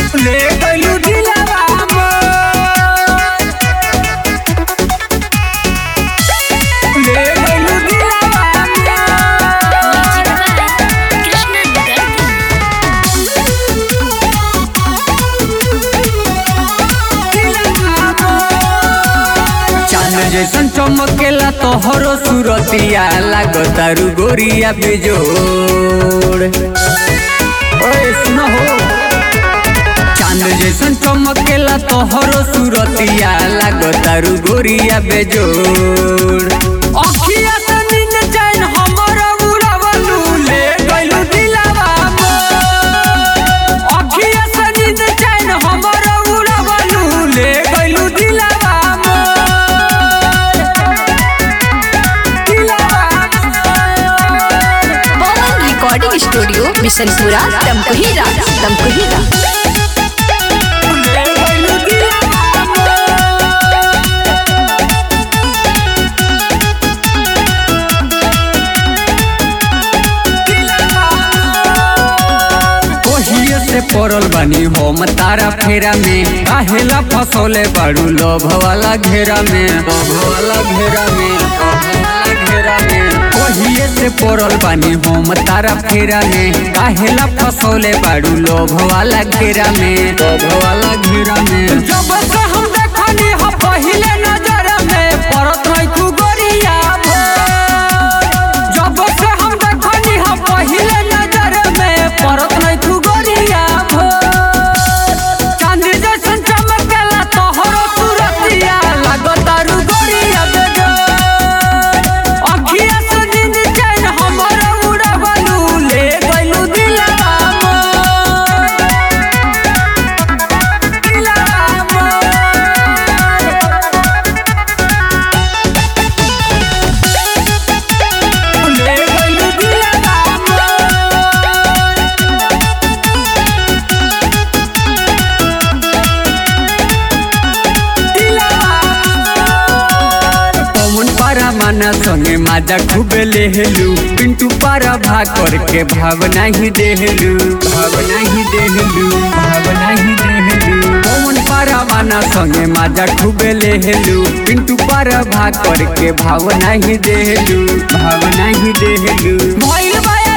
ले गइलू दिलवा मोर ले गइलू दिलवा चांद जैसन चमकेला तोहरो सुरतिया लागतारू गोरिया बेजोड़ ओए सुनो हो चांद जैसन चमकेला तोहरो सुरतिया लागतारू गोरिया बेजोड़ अखिया से नींद चैन हमर उड़ावलू ले गइलू दिलवा मोर अखिया से नींद चैन हमर उड़ावलू ले गइलू दिलवा मोर दिलवा मोर पवन रिकॉर्डिंग स्टूडियो बिशनपुरा तमकुहीरा तमकुहीरा ले गइलू दिलवा मोर ओहिए से पड़ल बानी हम तारा फेरा में काहेला फसोले बाड़ू लोभ वाला घेरा में लोभ वाला घेरा में लोभ वाला घेरा में ओहिए से पड़ल बानी हम तारा फेरा में काहेला फसोले बाड़ू लोभ वाला घेरा में लोभ वाला घेरा में जब से हम देखनी ह पहिले नजर में परत रही तू गोरिया भोर। जब से हम देखनी ह पहिले नजर में परत नहीं तू गोरिया भोर। चांदी जैसन चमकेला तोहरो सूरतिया लागतारू गोरिया बेजोर। अखिया से नींद चैन हमर उड़ावलू ले गइलू दिलवा मोर। दिलवा मोर। ले गइलू दिलवा मोर। पवन पारा माना संगे माजा खूबे लेहलू पिंटू पारा भा करके भावना ही देहलू भावना ही देहलू भावना ही देहलू पवन पारा माना संगे माजा खूबे लेहलू पिंटू पारा भा करके भावना ही देहलू भावना ही देहलू भइल बा